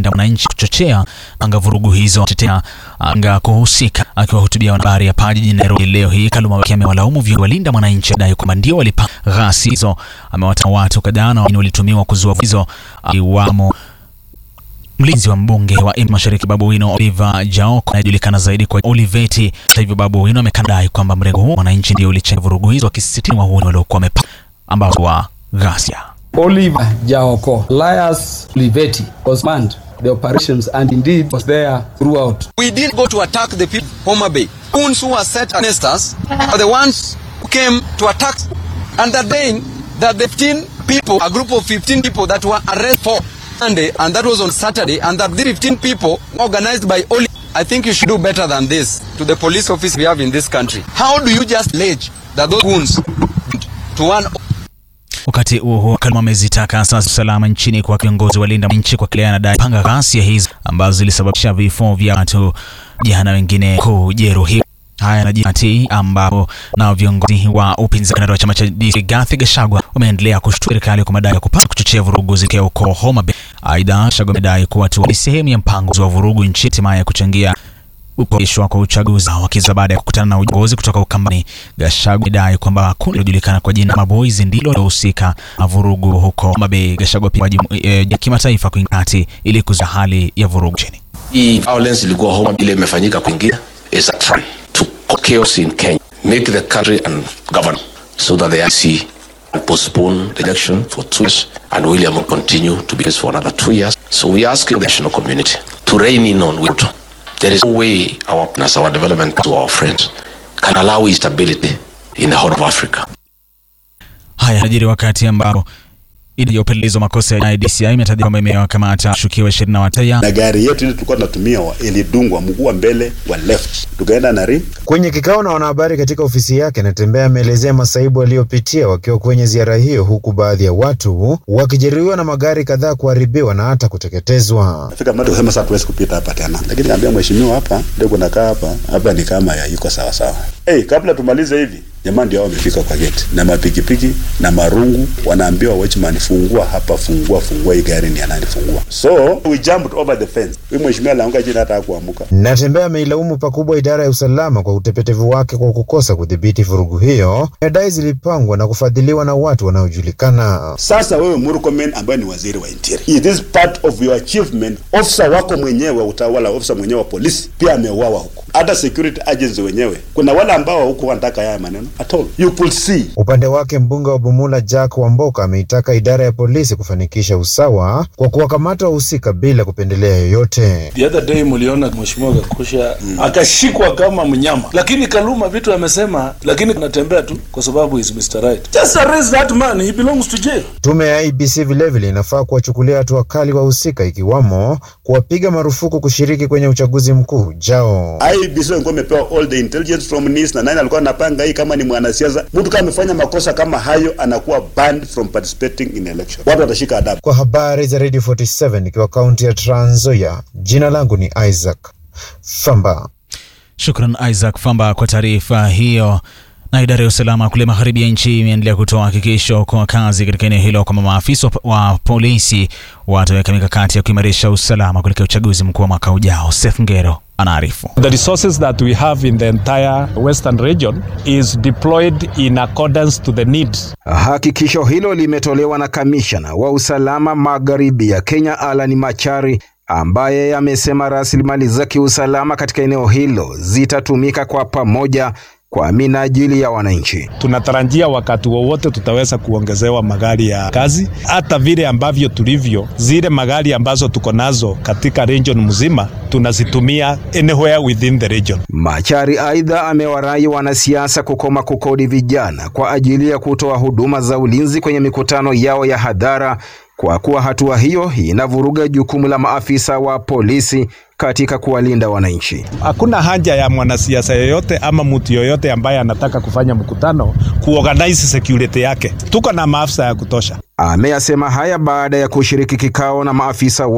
walinda wananchi kuchochea anga vurugu hizo, tetea anga kuhusika. Akiwahutubia wanahabari hapa jijini Nairobi leo hii, Kaluma amewalaumu viongozi walinda wananchi adai kwamba ndio walipanga ghasia hizo. Amewataka watu kadhaa na wengine walitumiwa kuzua hizo, iwamo mlinzi wa mbunge wa Embu Mashariki Babu Owino Oliver Jaoko anayejulikana zaidi kwa Oliveti. Hata hivyo, Babu Owino amekadai kwamba mrengo huo wananchi ndio ulichangia vurugu hizo, wakisisitiza wahuni waliokuwa wamepanga ambao wa ghasia. Oliver Jaoko, Elias Oliveti was manned the operations and indeed was there throughout. We didn't go to attack the people of Homa Bay. Goons who were set against us are the ones who came to attack and that day that the 15 people, a group of 15 people that were arrested for Sunday and that was on Saturday and that the 15 people organized by Oli. I think you should do better than this to the police office we have in this country. How do you just allege that those goons to one Wakati huo huo, Kaluma amezitaka asasi usalama nchini kwa viongozi walinda nchi kwa kile anadai panga ghasia hizo ambazo zilisababisha vifo vya watu jana, wengine kujeruhiwa. Haya yanajiri ambapo na viongozi wa upinzani wa chama cha DC Rigathi Gachagua wameendelea kushtumu serikali kwa madai ya kupanga kuchochea vurugu zitokea huko Homa Bay. Aidha, Gachagua amedai kuwa tu ni sehemu ya mpango wa vurugu nchini hatimaye kuchangia kuahirishwa kwa uchaguzi wakiza baada ya kukutana na uongozi kutoka Ukambani. Gachagua amedai kwamba kundi lilojulikana kwa jina Maboys ndilo lilohusika na vurugu huko Homa Bay. Gachagua pia ya kimataifa kuingia kati ili kuzuia hali ya vurugu nchini. Hii violence ilikuwa Homa ile imefanyika kuingia is a try to cause chaos in Kenya, make the country and govern so that the IC postpone the election for two years and William will continue to be for another two years. So we are asking the national community to rein in on Wilton. There is no way our partners, our development to our friends can allow instability in the whole of Africa. Haya yanajiri wakati ambapo idara ya upelelezi wa makosa ya DCI imetaja kwamba imewakamata washukiwa ishirini na watatu na gari yetu ile tulikuwa tunatumia ilidungwa mguu wa mbele wa left, tukaenda na rim. Kwenye kikao na wanahabari katika ofisi yake, Natembeya ameelezea masaibu aliyopitia wakiwa kwenye ziara hiyo, huku baadhi ya watu wakijeruhiwa na magari kadhaa kuharibiwa na hata kuteketezwa. Fika mtu kusema sasa tuwezi kupita hapa tena, lakini kaambia mheshimiwa, hapa ndio kunakaa hapa hapa ni kama ya iko sawa sawa. Hey, kabla tumalize hivi jamaa ndio wamefika kwa geti na mapikipiki na marungu, wanaambiwa watchman, fungua hapa, fungua fungua, hii gari ni anani, fungua. So we jumped over the fence. Huyu mheshimiwa alianguka chini hata hakuamuka. Natembeya ameilaumu pakubwa idara ya usalama kwa utepetevu wake kwa kukosa kudhibiti vurugu hiyo, nadai zilipangwa na kufadhiliwa na watu wanaojulikana. Sasa wewe Murkomen ambaye ni waziri wa interior, is this part of your achievement? Officer wako mwenyewe wa utawala, officer mwenyewe wa polisi pia ameuawa huko, hata security agency wenyewe, kuna wale ambao huko wanataka haya maneno at all. You could see. Upande wake mbunge wa Bumula Jack Wamboka ameitaka idara ya polisi kufanikisha usawa kwa kuwakamata wahusika bila kupendelea yoyote. The other day mliona mheshimiwa Gakusha mm. akashikwa kama mnyama, lakini Kaluma vitu amesema, lakini anatembea tu kwa sababu is Mr. Right. Just arrest that man, he belongs to jail. Tume ya IBC vilevile inafaa kuwachukulia hatua kali wahusika, ikiwamo kuwapiga marufuku kushiriki kwenye uchaguzi mkuu ujao. IBC walikuwa wamepewa all the intelligence from NIS na nani alikuwa anapanga hii. Kama ni mwanasiasa, mtu kama amefanya makosa kama hayo, anakuwa banned from participating in election. Watu watashika adabu. Kwa habari za Radio 47 ikiwa kaunti ya Trans Nzoia, jina langu ni Isaac Famba. Shukran Isaac Famba kwa taarifa hiyo. Na idara ya usalama kule magharibi ya nchi imeendelea kutoa hakikisho kwa wakazi katika eneo hilo kwamba maafisa wa polisi wataweka mikakati ya kuimarisha usalama kuelekea uchaguzi mkuu wa mwaka ujao. Seth Ngero anaarifu. The resources that we have in the entire western region is deployed in accordance to the needs. Hakikisho hilo limetolewa na kamishna wa usalama magharibi ya Kenya Alan Machari ambaye amesema rasilimali za kiusalama katika eneo hilo zitatumika kwa pamoja kwa minajili ya wananchi. Tunatarajia wakati wowote tutaweza kuongezewa magari ya kazi, hata vile ambavyo tulivyo, zile magari ambazo tuko nazo katika region mzima tunazitumia anywhere within the region. Machari aidha amewarai wanasiasa kukoma kukodi vijana kwa ajili ya kutoa huduma za ulinzi kwenye mikutano yao ya hadhara kwa kuwa hatua hiyo inavuruga jukumu la maafisa wa polisi katika kuwalinda wananchi. Hakuna haja ya mwanasiasa yoyote ama mtu yoyote ambaye anataka kufanya mkutano kuorganize security yake. Tuko na maafisa ya kutosha. Ameyasema haya baada ya kushiriki kikao na maafisa